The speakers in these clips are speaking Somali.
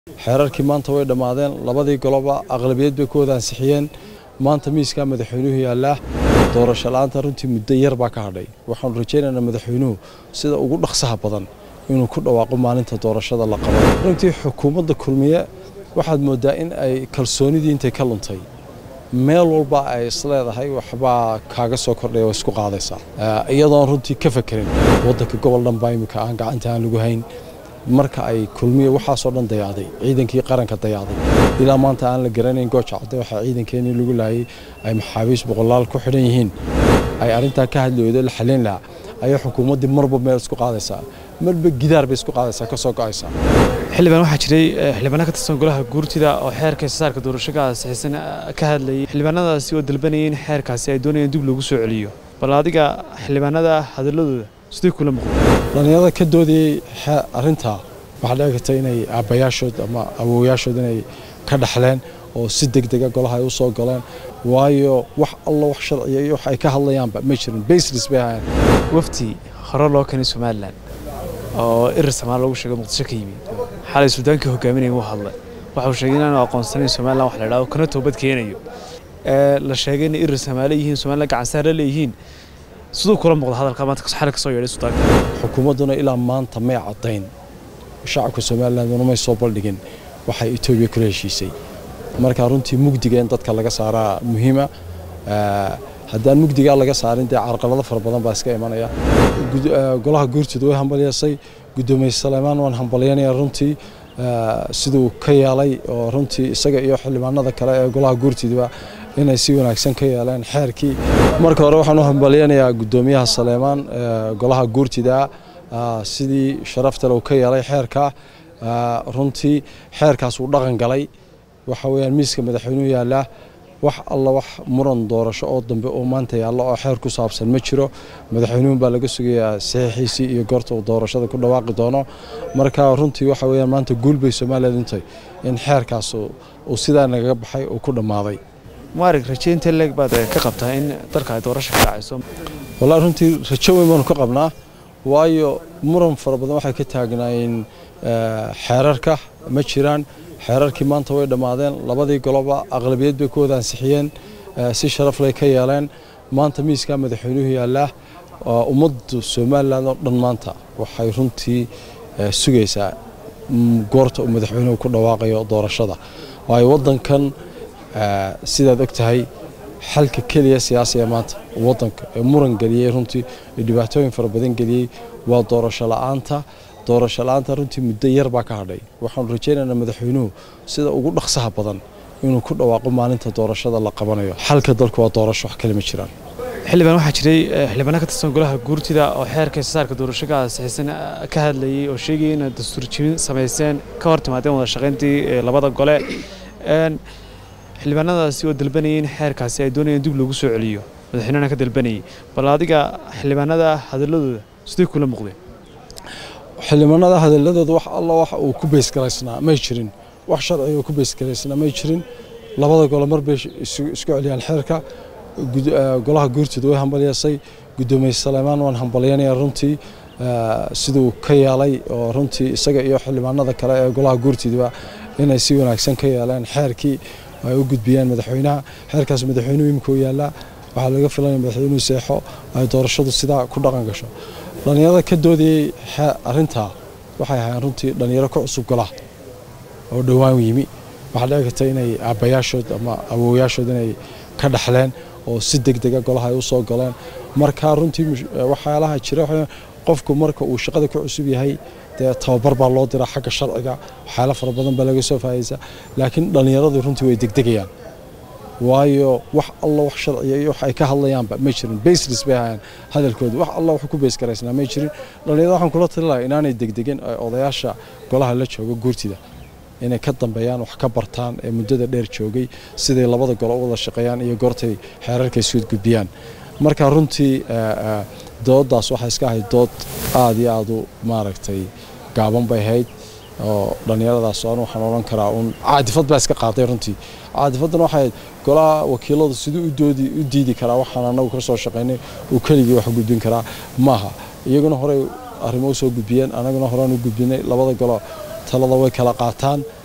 xeerarkii maanta way dhammaadeen labadii goloba aqlabiyad bay ku wada ansixiyeen maanta miiskaa madaxweynuhu yaallaa doorasho la-aanta runtii muddo yar baa ka hadhay waxaanu rajaynaynaa madaxweynuhu sida ugu dhaqsaha badan inuu ku dhawaaqo maalinta doorashada la qabo runtii xukuumadda kulmiye waxaad mooddaa in ay kalsoonidii intay ka luntay meel walba ay isleedahay waxbaa kaaga soo kordhaya waa isku qaadaysaa iyadoon runtii ka fakerin waddanka gobol dhan baa imika aan gacanta aan lagu hayn marka ay kulmiye waxaasoo dhan dayacday ciidankii qaranka dayacday ilaa maanta aan la garanayn gooja cadde waxaa ciidankeenii lagu laayay ay maxaabiis boqolaal ku xidhan yihiin ay arrintaa ka hadli weydo la xalin lahaa ayaa xukuumaddii marba meel isku qaadaysaa marba gidaar bay isku qaadaysaa ka soo go'aysaa xildhibaan waxaa jiray xildhibaano ka tirsan golaha guurtida oo xeerka saarka doorashada saxiisan ka hadlayay xildhibaanadaasi oo dalbanayay in xeerkaasi ay doonayaan dib loogu soo celiyo bal adiga xildhibaanada hadaladooda sidee kula muuqda dhallinyarada ka doodayey arrintaa waxaa dhici karta inay aabbayaashood ama awowayaashood inay ka dhaxleen oo si deg dega golaha ay u soo galeen waayo wax alla wax sharciya iyo wax ay ka hadlayaanba ma jirin baselis bay ahaayeen wafti hore loo keenay somalilan oo irir samaal lagu sheegay muqdisho ka yimid xalay suudaankii hogaaminaya uu hadlay waxa uu sheegay inaanu aqoonsanayn somalilan wax la idhahdo kana toobad keenayo ee la sheegay inay irir samaale yihiin somalilan gacansaar la leeyihiin siduu kula muuqda hadalka maanta xalay ka soo yeedhay suudaanka xukuumadduna ilaa maanta may caddayn shacabka somalilanduna may soo baldhigin waxay etoobiya kula heshiisay marka runtii mugdiga in dadka laga saaraa muhiima haddaan mugdigaa laga saarin dee carqalado fara badan baa iska imanaya golaha guurtida way hambalyeesay guddoomiye saleymaan waan hambalyanaya runtii siduu ka yeelay oo runtii isaga iyo xildhibaanada kale ee golaha guurtidiba inay si wanaagsan ka yeeleen xeerkii marka hore waxaan u hambalyanayaa guddoomiyaha saleymaan golaha guurtida sidii sharaftale uu ka yeelay xeerka runtii xeerkaas uu dhaqan galay waxa weeyaan miiska madaxweynuhu yaallaa wax alla wax muran doorasho oo dambe oo maanta yaallo oo xeer ku saabsan ma jiro madaxweynuhun baa laga sugayaa saxiixiisii iyo goorta uu doorashada ku dhawaaqi doono marka runtii waxa weeyaan maanta guul bay somaliland intay in xeerkaas uu sidaa nagaga baxay uu ku dhammaaday maarig rajaynta leeg baad ka qabtaa in dalka ay doorasho ka dhacayso wallahi runtii rajo weyn baanu ka qabnaa waayo muran fara badan waxay ka taagnaayeen xeerarka ma jiraan xeerarkii maanta way dhammaadeen labadii goloba aqlabiyad bay ku wada ansixiyeen si sharaf lay ka yeeleen maanta miiskaa madaxweynuhu yaallaa ummaddu somalilan oo dhan maanta waxay runtii sugaysaa goorta uu madaxweynuhu ku dhawaaqayo doorashada waayo waddankan sidaad og tahay xalka keliya siyaasiga maanta waddanka ee muran geliyey runtii ee dhibaatooyin fara badan geliyey waa doorasho la'aanta doorasho la-aanta runtii muddo yar baa ka hadhay waxaanu rajaynaynaa madaxweynuhu sida ugu dhaqsaha badan inuu ku dhawaaqo maalinta doorashada la qabanayo xalka dalku waa doorasho wax kale ma jiraan xildhibaan waxaa jiray xildhibaano ka tirsan golaha guurtida oo xeerka saarka doorashada saxiisan ka hadlayay oo sheegayay inay dastuur jibin samayseen ka hor timaadeen wada shaqayntii labada gole xildhibaanadaasi oo dalbanayay in xeerkaasi ay doonayaan dib loogu soo celiyo madaxweynehana ka dalbanayay bal adiga xildhibaanada hadaladooda sidee kula muuqdeen xildhibaanada hadaladooda wax alla wax uu ku beysgalaysnaa may jirin wax sharciga uu ku beysgalaysnaa may jirin labada gole mar bay isku celiyaan xeerka golaha guurtida way hambalyeesay guddoomiye saleymaan waan hambalyanaya runtii siduu ka yeelay oo runtii isaga iyo xildhibaanada kale ee golaha guurtidiba inay si wanaagsan ka yeeleen xeerkii ay u gudbiyeen madaxweynaha xeerkaas madaxweynuhu imika u yaallaa waxaa laga filanaya madaxweynuhu seexo ay doorashadu sidaa ku dhaqan gasho dhallinyarada ka doodayey arrintaa waxay ahaayeen runtii dhallinyaro ka cusub golaha oo dhowaan yimi waxaa dhici karta inay aabbayaashood ama awowayaashood inay ka dhaxleen oo si deg dega golaha ay u soo galeen marka runtii waxyaalaha jira qofku marka uu shaqada ka cusub yahay dee tababar baa loo diraa xagga sharciga waxyaala fara badan baa laga soo faa'idaysaa laakiin dhallinyaradu runtii way degdegayaan waayo wax alla wax sharciya iyo wax ay ka hadlayaanba ma jirin baselis bay ahaayeen hadalkooda wax alla wax ku beysgaraysnaa ma jirin dhallinyarada waxaan kula tali lahaa inaanay degdegin odayaasha golaha la jooga guurtida inay ka dambeeyaan wax ka bartaan ee muddada dheer joogay siday labada golo u wada shaqeeyaan iyo goortay xeerarka isu gudbiyaan marka runtii dooddaas waxay iska ahayd dood aad iyo aad u maaragtay gaaban bay ahayd oo dhallinyaradaas aan waxaan odhan karaa uun caadifad baa iska qaaday runtii caadifadan waxay ahayd golaha wakiiladu siduu u doodi u diidi karaa waxaan anagu ka soo shaqaynay uu keligii wax gudbin karaa maaha iyaguna horey arrimo u soo gudbiyeen anaguna horaan u gudbinay labada golo talada way kala qaataan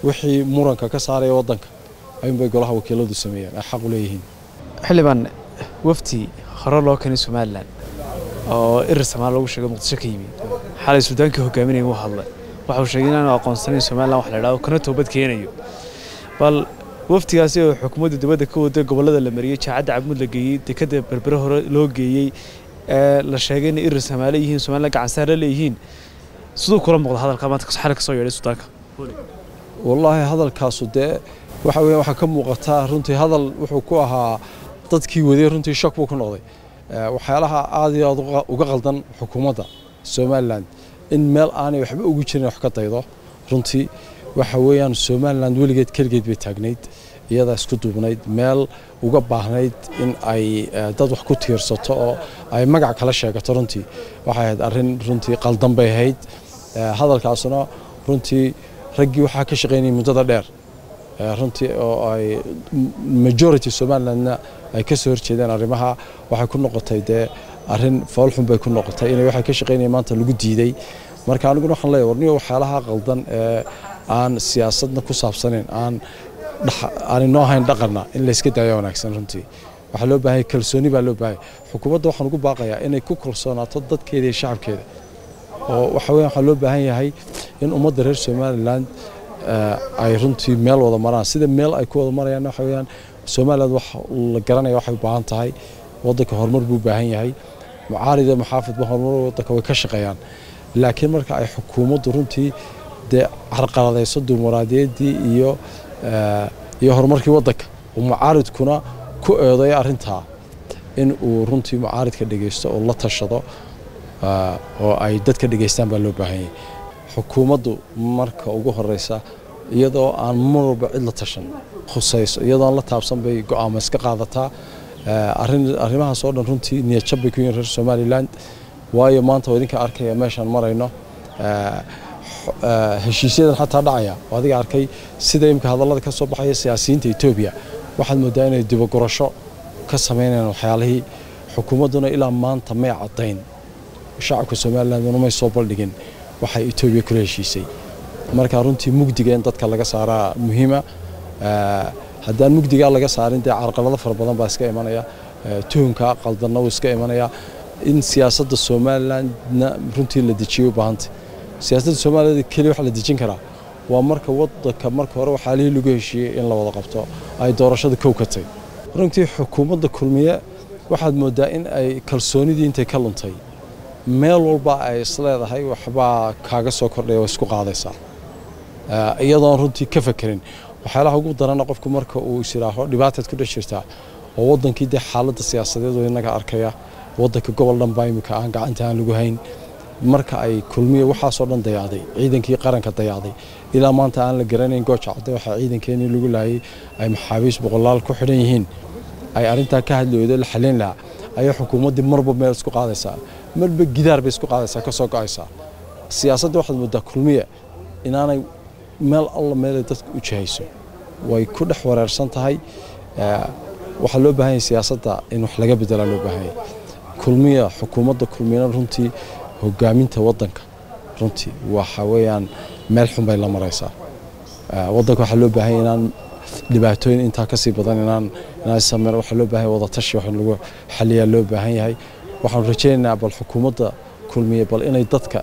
wixii muranka ka saaraya waddanka ayuunbay golaha wakiiladu sameeyeen ay xaq u leeyihiin xildhibaan wafti hore loo keenay somalilan oo irir samaal lagu sheegay muqdisho ka yimid xalay suudaankii hogaaminaya uu hadlay waxa uu sheegay inaanu aqoonsanayn somalilan wax la idhahdo kana toobad keenayo bal waftigaasi oo xukuumadda dibadda ka waday gobollada la mariyey jaacadda cabmud la geeyey dekadda berbere hore loo geeyey ee la sheegay inay irir samaale yihiin somalilan gacansaar la leeyihiin siduu kula muuqda hadalka maanta xalay kasoo yeedhay suudaanka wallaahi hadalkaasu dee waxa weeye waxaa ka muuqataa runtii hadal wuxuu ku ahaa dadkii waday runtii shak buu ku noqday waxyaalaha aad iyo aad uga qaldan xukuumadda somalilan in meel aanay waxba ugu jirin wax ka daydo runtii waxa weeyaan somalilan weligeed keligeed bay taagnayd iyadaa isku duubnayd meel uga baahnayd in ay dad wax ku tiirsato oo ay magac kala sheegato runtii waxay ahayd arrin runtii qaldan bay ahayd hadalkaasuna runtii raggii waxaa ka shaqaynayay muddada dheer runtii oo ay majority somalilandna ay ka soo horjeedeen arrimaha waxay ku noqotay dee arrin foolxun bay ku noqotay inay waxay ka shaqaynayeen maanta lagu diiday marka aniguna waxaan leeyahay warniyo waxyaalaha qaldan ee aan siyaasadna ku saabsanayn aan aan inoo ahayn dhaqanna in layska daayo wanaagsan runtii waxaa loo baahanya kalsooni baa loo baahanya xukuumadda waxaan ugu baaqayaa inay ku kalsoonaato dadkeeda iyo shacabkeeda oo waxa weya waxaa loo baahan yahay in ummadda reer somaliland ay runtii meel wada maraan sida meel ay ku wada marayaan waxa weeyaan somaliland wax la garanaya waxay u baahan tahay waddanka horumar buu u baahan yahay mucaarida maxaafidba horumar waddanka way ka shaqeeyaan laakiin marka ay xukuumaddu runtii dee carqaladayso dimuqraadiyaddii iyo iyo horumarkii waddanka oo mucaaridkuna ku eedeeyo arrintaa in uu runtii mucaaridka dhegeysto oo la tashado oo ay dadka dhegeystaan baa loo baahan yahay xukuumaddu marka ugu horeysa iyadoo aan mar walba cid la tashan khusayso iyadoo aan la taabsan bay go'aamo iska qaadataa arrimahaas oo dhan runtii niyadjab bay ku yihiin reer somaliland waayo maanta waa idinka arkaya meeshaan marayno heshiisyadan xataa dhacaya oo adiga arkay sida imika hadallada ka soo baxaya siyaasiyiinta etoobiya waxaad moodaa inay dibagurasho ka samaynayaan waxyaalihii xukuumadduna ilaa maanta may caddayn shacabka somalilanduna may soo baldhigin waxay etoobiya kula heshiisay marka runtii mugdiga in dadka laga saaraa muhiima haddaan mugdigaa laga saarin dee carqalado fara badan baa iska imanaya tuhunka qaldanna wuu iska imanaya in siyaasadda somalilandna runtii la dejiyo u baahantay siyaasadda somaliland keliya waxa la dejin karaa waa marka wadanka marka hore waxaalihii lagu heshiiyey in la wada qabto ay doorashada kow ka tahy runtii xukuumadda kulmiye waxaad moodaa in ay kalsoonidii intay ka luntay meel walba ay isleedahay waxbaa kaaga soo kordhaya waa isku qaadaysaa iyadoon runtii ka fakerin waxyaalaha ugu darana qofku marka uu is yidhaaho dhibaataad ku dhex jirtaa oo waddankii dee xaaladda siyaasadeed oo innaga arkaya waddanka gobol dhan baa imika aan gacanta aan lagu hayn marka ay kulmiya waxaasoo dhan dayacday ciidankii qaranka dayacday ilaa maanta aan la garanayn gooja cadde waxaa ciidankeenii lagu laayay ay maxaabiis boqolaal ku xidhan yihiin ay arrintaa ka hadli weydo la xalin lahaa ayay xukuumaddii marba meel isku qaadaysaa marba gidaar bay isku qaadaysaa ka soo go'aysaa siyaasadda waxaad moodaa kulmiya inaanay meel alla meelay dadka u jihayso way ku dhex wareersan tahay waxaa loo baahan yahay siyaasadda in wax laga bedelaa loo baahan yahay kulmiya xukuumadda kulmiyana runtii hogaaminta waddanka runtii waxa weeyaan meel xun bay la maraysaa waddanka waxaa loo baahan yahay inaan dhibaatooyin intaa ka sii badan inaan inaan sameyn waxaa loo baahan yahay wadatashi wax in lagu xaliyaa loo baahan yahay waxaan rajaynaynaa bal xukuumadda kulmiya bal inay dadka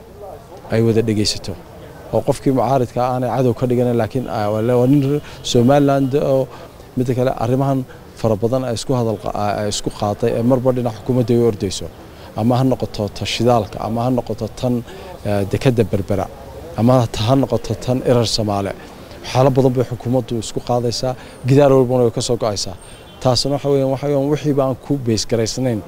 ay wada dhegaysato oo qofkii mucaaridka aanay cadow ka dhiganan laakiin waa nin somaliland oo midda kale arrimahan fara badan ay isku hadal ay isku qaaday ee marba dhinac xukuumadda ay u ordayso ama ha noqoto ta shidaalka ama ha noqoto tan dekadda berbera ama ha noqoto tan erar soomaale waxyaalo badan bay xukuumaddu isku qaadaysaa gidaar walbana way ka soo go'aysaa taasna waxa weeyaan waxa weeyaan wixii baan ku beesgaraysnayn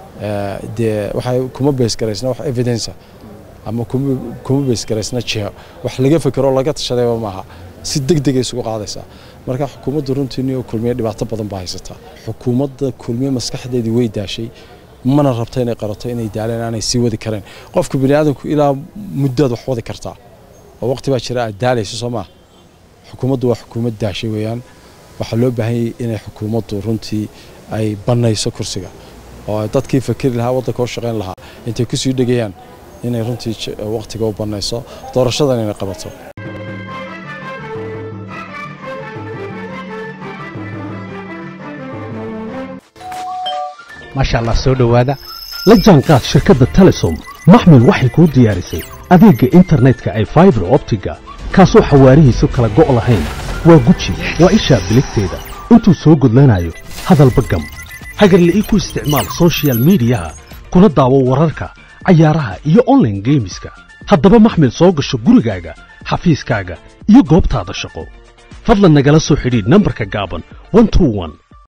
dee waxay kuma beesgaraysna wax evidence ama kuma beesgaraysna jiho wax laga fekero laga tashadayba maaha si deg degay isugu qaadaysaa marka xukuumadda runtii niyo kulmiye dhibaato badan baa haysataa xukuumadda kulmiye maskaxdeedii way daashay mana rabto inay qarato inay daaleen aanay sii wadi kareen qofka bani aadamku ilaa muddaad wax wadi kartaa oo waqti baa jira aad daalayso soo maa xukuumaddu waa xukuumad daashay weeyaan waxaa loo baahanyay inay xukuumaddu runtii ay bannayso kursiga oo dadkii fakeri lahaa waddanka u shaqayn lahaa intay kusii dhegayaan inay runtii waqtiga u bannayso doorashadan inay qabato maasha allah soo dhowaada la jaanqaad shirkadda telesom maxmil waxay kuu diyaarisay adeegga internetka ay faibar optiga kaasoo xawaarihiisu kala go' lahayn waa guji waa ishaa biligteeda intuu soo gudlanayo hadalba gam hagarle ii ku isticmaal sochial midiyaha kuna daawo wararka cayaaraha iyo onlaine geemiska haddaba maxmil soo gasho gurigaaga xafiiskaaga iyo goobtaada shaqo fadlan nagala soo xidhiidh nambarka gaaban